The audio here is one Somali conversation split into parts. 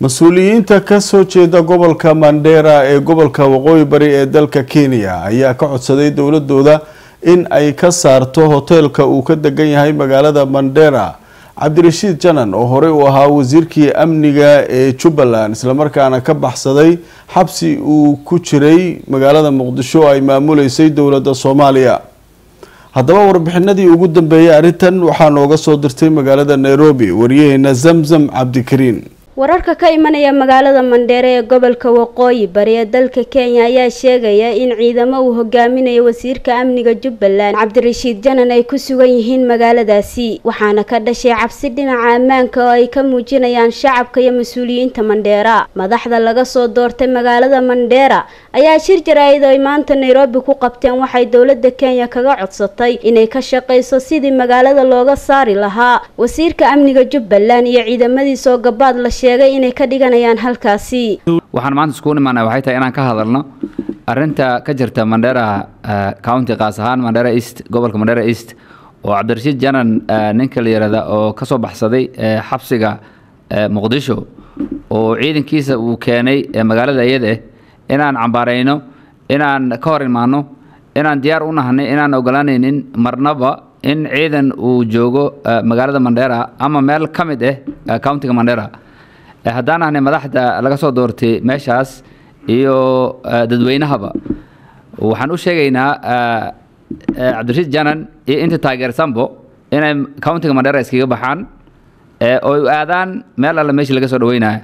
mas-uuliyiinta ka soo jeeda gobolka mandheera ee gobolka waqooyi bari ee dalka kenya ayaa ka codsaday dowladooda in ay ka saarto hoteelka uu ka degan yahay magaalada mandheera cabdirashiid janan oo horey u ahaa wasiirkii amniga ee jubbaland islamarkaana ka baxsaday xabsi uu ku jiray magaalada muqdisho ay maamuleysay dowladda soomaaliya haddaba warbixinadii ugu dambeeyay arrintan waxaa nooga soo dirtay magaalada nairobi wariyaheena zamzam cabdikariin wararka ka imanaya magaalada mandheere ee gobolka waqooyi bari ee dalka kenya ayaa sheegaya in ciidamo uu hogaaminayo wasiirka amniga jubbaland cabdirashiid janan ay ku sugan yihiin magaaladaasi waxaana ka dhashay cabsi dhinaca ammaanka oo ay ka muujinayaan shacabka iyo mas-uuliyiinta mandheera madaxda laga soo doortay magaalada mandheera ayaa shir jaraa'id oo ay maanta nairobi ku qabteen waxay dowladda kenya kaga codsatay inay ka shaqayso sidii magaalada looga saari lahaa wasiirka amniga jubbaland iyo ciidamadiisoo gabaad la sheegay inay ka dhiganayaan halkaasi waxaan maanta iskugu imaanay waxay tahay inaan ka hadalno arinta ka jirta mandheera county qaas ahaan mandheera east gobolka mandheera east oo cabdirashiid janan ninka la yihahda oo ka soo baxsaday xabsiga muqdisho oo ciidankiisa uu keenay magaalada iyada inaan cambaarayno inaan ka hor imaano inaan diyaar u nahnay inaan ogolaanaynin marnaba in ciidan uu joogo magaalada mandheera ama meel ka mid ah countiga mandheera haddaan ahnay madaxda laga soo doortay meeshaas iyo dadweynahaba waxaan u sheegaynaa cabdirashiid janan iyo inta taageersanbo inay countiga mandheera iskaga baxaan oo u aadaan meel alle meeshii laga soo dhaweynayo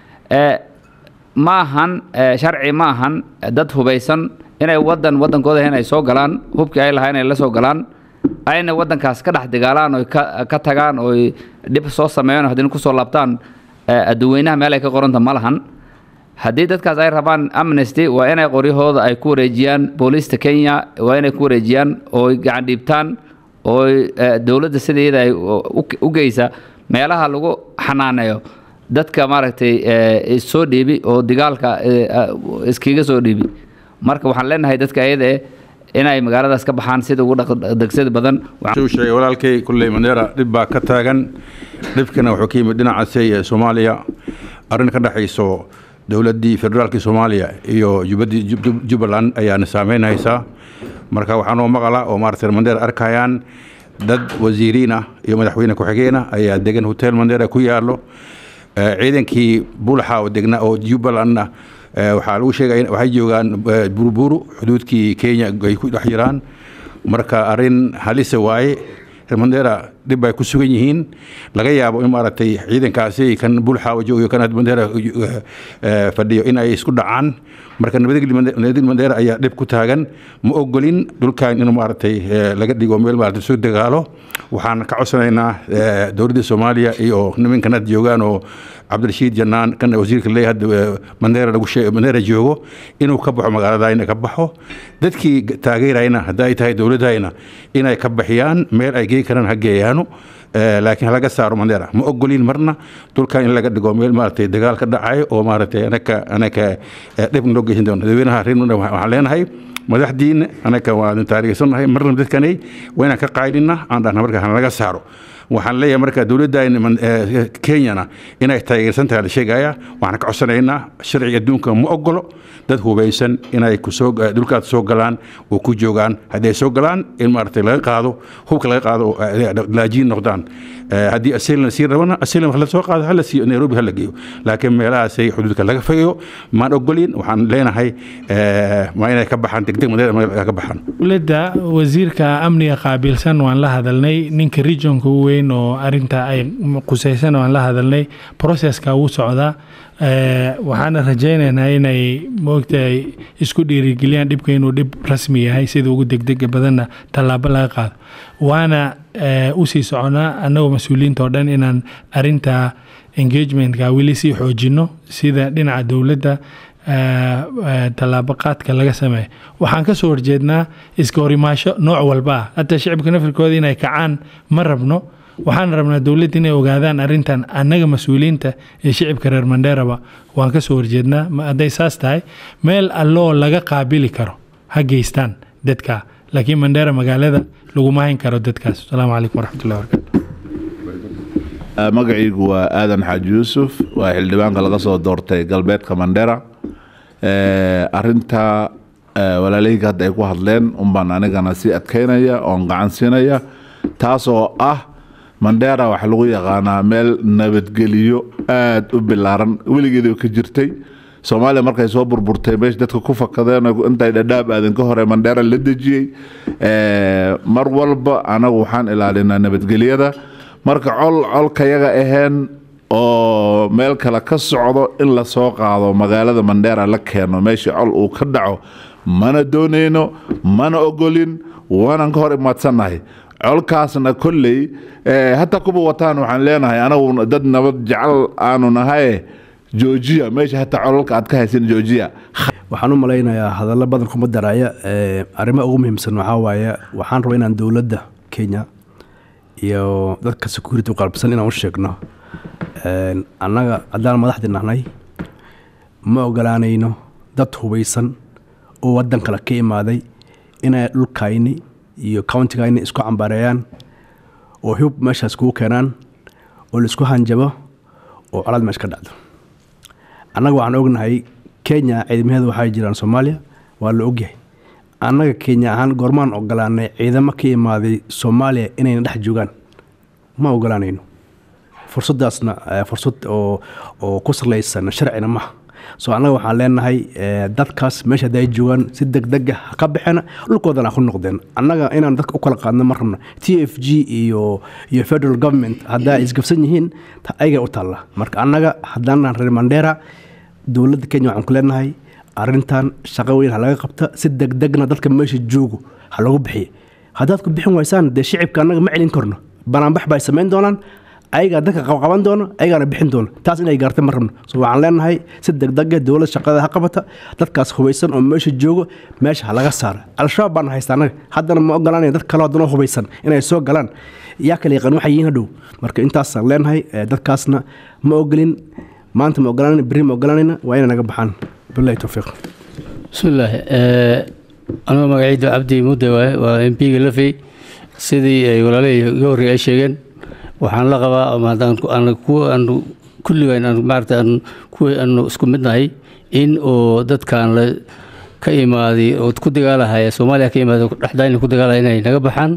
ma ahan sharci ma ahan dad hubaysan inay wadan wadankooda in ay soo galaan hubkii ay lahaa inay la soo galaan ayna wadankaas ka dhex dagaalaan oy ka tagaan oy dhib soo sameeyaan haddina kusoo laabtaan dadweynaha meel ay ka qoranta ma lahan haddii dadkaas ay rabaan amnesty waa inay qoryahooda ay ku wareejiyaan booliista kenya waa inay ku wareejiyaan ooy gacan dhiibtaan ooy dowladda sideeda ay u geysa meelaha lagu xanaaneeyo dadka maaragtay soo dhiibi oo digaalka iskaga soo dhiibi marka waxaan leenahay dadka ayada inay magaaladaas ka baxaan sida ugu degsada badan sheegay walaalkay kulley mandheera dhib baa ka taagan dhibkana wuxuu ka yimid dhinacaasay ee soomaaliya arrin ka dhexayso dowladdii federaalkii soomaaliya iyo jubbadii jubbaland ayaana saameynaysaa marka waxaa noo maqala oo maaragtay mandheera arkayaan dad wasiiriin ah iyo madaxweyne ku-xigeenah ayaa degan hotel mandheera ku yaallo ciidankii bulaxa oo degna oo jubbalandna waxaa lagu sheegaya waxay joogaan buruburu xuduudkii kenya ay ku dhex jiraan marka arrin halisa waaye mandheera dhib ay ku sugan yihiin laga yaabo in maaragtay ciidankaasi kan bulxaawa joogayo kan mandheera fadhiyo in ay isku dhacaan marka nabadgeli mandheera ayaa dhib ku taagan ma ogolin dhulkan in maaragtay laga dhigo meel maaragtay soo dagaalo waxaan ka codsanaynaa dowladda soomaaliya iyo nimankan had joogaan oo cabdirashiid janaan kan wasiirka leeyahay hadda mandheera lagu sheeg mandheera joogo inuu ka baxo magaaladayna ka baxo dadkii taageerayna hadda ay tahay dowladayna inay ka baxiyaan meel ay gei karaan ha geeyaano laakiin halaga saaro mandheera ma ogolin marna dhulkan in laga dhigo meel maaragtay dagaal ka dhacayo oo maaragtay anaka anaka dhibna loo geysan doono dadweynaha reer mandheera waxaan leenahay madaxdiina anaka waan taariikhsanahay marna dadkanay waa inaan ka qaydina aan dhahna marka halaga saaro waxaan leeyahay marka dowladda kenyana inay taageersan tahay la sheegaya waxaan ka codsanaynaa sharciga adduunka ma ogolo dad hubaysan inay kusoo dhulkaas soo galaan oo ku joogaan haddii ay soo galaan in maaragtay laga qaado hubka laga qaado laajiin noqdaan haddii asilan sii rabana asilan wax la soo qaado hala siiyo nairobi hala geeyo laakiin meelahaasay xuduudka laga fogeeyo maan ogolin waxaan leenahay waa inay ka baxaan degdeg madeera ka baxaan dowladda wasiirka amniga qaabilsan waan la hadalnay ninka regionka u weyn oo arinta ay qusaysan waan la hadalnay processka wuu socdaa waxaana rajaynaynaa inay moogtahay isku dhiirigeliyaan dhibka inuu dhib rasmi yahay sida ugu degdega badanna tallaabo laga qaado waana usii soconaa annagoo mas-uuliyiinta oo dhan inaan arinta engagementka weli sii xoojino sida dhinaca dowladda tallaabo qaadka laga sameeya waxaan ka soo horjeednaa iska horimaasho nooc walba ah hataa shicibka nafirkooda inay kacaan ma rabno waxaan rabnaa dowladda inay ogaadaan arintan annaga mas-uuliyiinta ee shicibka reer mandheeraba waan ka soo horjeednaa hadday saas tahay meel alloo laga qaabili karo ha geystaan dadka laakiin mandheera magaalada laguma hayn karo dadkaas asalaamu calaykum waraxmatullahi wabarakatu magacaygu waa aadan xaaji yuusuf waa xildhibaanka laga soo doortay galbeedka mandera arinta walaalahayga hadda ay ku hadleen unbaan anigana sii adkeynaya oon gacan siinaya taasoo ah mandera waxaa lagu yaqaanaa meel nabadgeliyo aada u bilaaran weligeeda ka jirtay soomaaliya markay soo burburtay meesha dadka ku fakadeen intay dhadhaab aadan ka hore mandera la dejiyey mar walba anagu waxaan ilaalinaa nabadgelyada marka col colkayaga aheen oo meel kale ka socdo in la soo qaado magaalada mandera la keeno meesha col uu ka dhaco mana doonayno mana ogolin waanan ka hor imaadsannahay colkaasna kolley hataa kuba wataan waxaan leenahay anagu dad nabad jecel aanu nahaye joojiya meesha hataa colalka aad ka haysin joojiya waxaan u malaynayaa hadallo badan kuma daraya arrimo ugu muhiimsan waxaa waaye waxaan rabaa inaan dowladda kenya iyo dadka security qalbsan inaan u sheegno annaga haddaan madaxdii nahnay ma ogolaanayno dad hubaysan oo waddan kale ka imaaday inay dhulkayni iyo countigayni isku cambaareeyaan oo hub meeshaas kugu keenaan oo laisku hanjabo oo colaad meesha ka dhacdo annaga waxaan ognahay kenya ciidamaheeda waxaa jiraan soomaaliya waa la ogyahay annaga kenya ahaan goormaan ogolaanay ciidamo ka imaaday soomaaliya inayna dhex joogaan ma ogolaanayno fursadaasna fursad oo oo ku salaysan sharcina maha soo annaga waxaan leenahay dadkaas meesha hadda ay joogaan si degdega ha ka baxeen dhulkoodana ha ku noqdeen annaga inaan dadka u kala qaadno ma rabna t f g iyo iyo federal government haddaa isgabsan yihiin ayaga u taalla marka annaga haddaanan reer mandera dowladda kenya waxaan ku leenahay arrintan shaqo weyn ha laga qabta si degdegna dadka meesha joogo ha lagu bixiya haddaad ku bixin waysaan dee shicibka annaga ma celin karno banaanbax bay samayn doonaan ayagaa dadka qabqaban doono ayagaana bixin doono taas inay gaartay ma rabno so waxaan leenahay si degdega dowlad shaqada ha qabata dadkaas hubaysan oo meesha joogo meesha ha laga saara al-shabaab baana haysta annaga haddana ma ogolaanaya dad kaloo haddana hubaysan inay soo galaan yaa kala yaqaan waxay yihiin hadhow marka intaasaan leenahay dadkaasna ma ogolin maanta ma ogolaanayna berri ma ogolaanayna waa inay naga baxaan billahi towfiiq bismillaahi anuu magacayda cabdi mudde waaye waa m p-ga lafey sidii ay walaalahii iga horreey ay sheegeen waxaan la qabaa ama haddaan kuwa aanu kulligaan aan maarata aan kuwii aanu isku midnahay in oo dadkan la ka imaaday oo ku dagaalahaya soomaaliya ka imaaday dhexdayna ku dagaalaya inay naga baxaan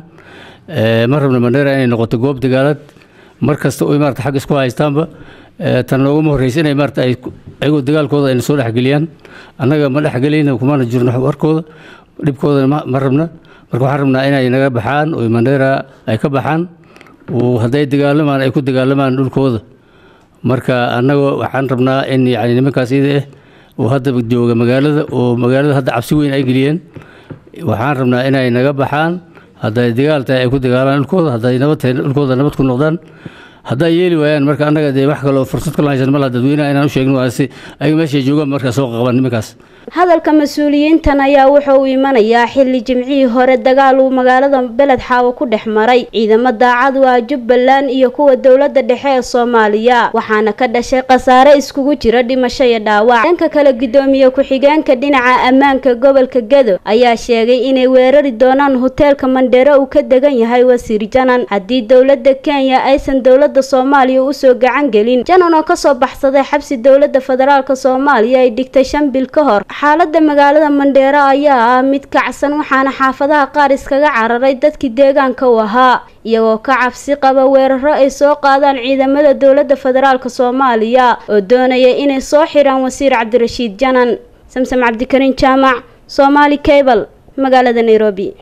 ma rabna mandheera inay noqoto goob dagaalaad mar kasta oo maarata xag isku haystaanba tan looguma horreysa inay maarata ay ayagoo dagaalkooda ayna soo dhexgeliyaan annaga ma dhexgelayna kumana jirno warkooda dhibkoodana ma rabna marka waxaan rabnaa inay naga baxaan oo mandheera ay ka baxaan hadday dagaalamaan ay ku dagaalamaan dhulkooda marka annagoo waxaan rabnaa in yani nimankaas ida ah oo hadda jooga magaalada oo magaalada hadda cabsi weyn ay geliyeen waxaan rabnaa inay naga baxaan hadday dagaal tahay ay ku dagaalaan dhulkooda hadday nabad tahay dhulkooda nabad ku noqdaan hadday yeeli waayaan marka annaga dee wax kaloo fursad kala haysan malaha dadweynaha inaan u sheegno waa si ayaga meeshay joogaan markaa soo qaban nimankaas hadalka mas-uuliyiintan ayaa wuxa uu imanayaa xilli jimcihii hore dagaal uu magaalada beled xaawo ku dhex maray ciidamo daacad u ah jubbaland iyo kuwa dowladda dhexe ee soomaaliya waxaana ka dhashay khasaare iskugu jira dhimasho iyo dhaawac dhanka kale guddoomiye ku-xigeenka dhinaca ammaanka gobolka gedo ayaa sheegay inay weerari doonaan hoteelka mandheero uu ka degan yahay wasiir janan haddii dowladda kenya aysan dowladda soomaaliya usoo gacan gelin janan oo kasoo baxsaday xabsi dowladda federaalk soomaaliya ay dhigtay shan bil ka hor xaalada magaalada mandheero ayaa ah mid kacsan waxaana xaafadaha qaar iskaga cararay dadkii deegaanka u ahaa iyagoo ka cabsi qaba weeraro ay soo qaadaan ciidamada dowladda federaalk soomaaliya oo doonaya inay soo xiraan wasiir cabdirashiid janan samsam cabdikariin jaamac soomaali cable magaalada nairobi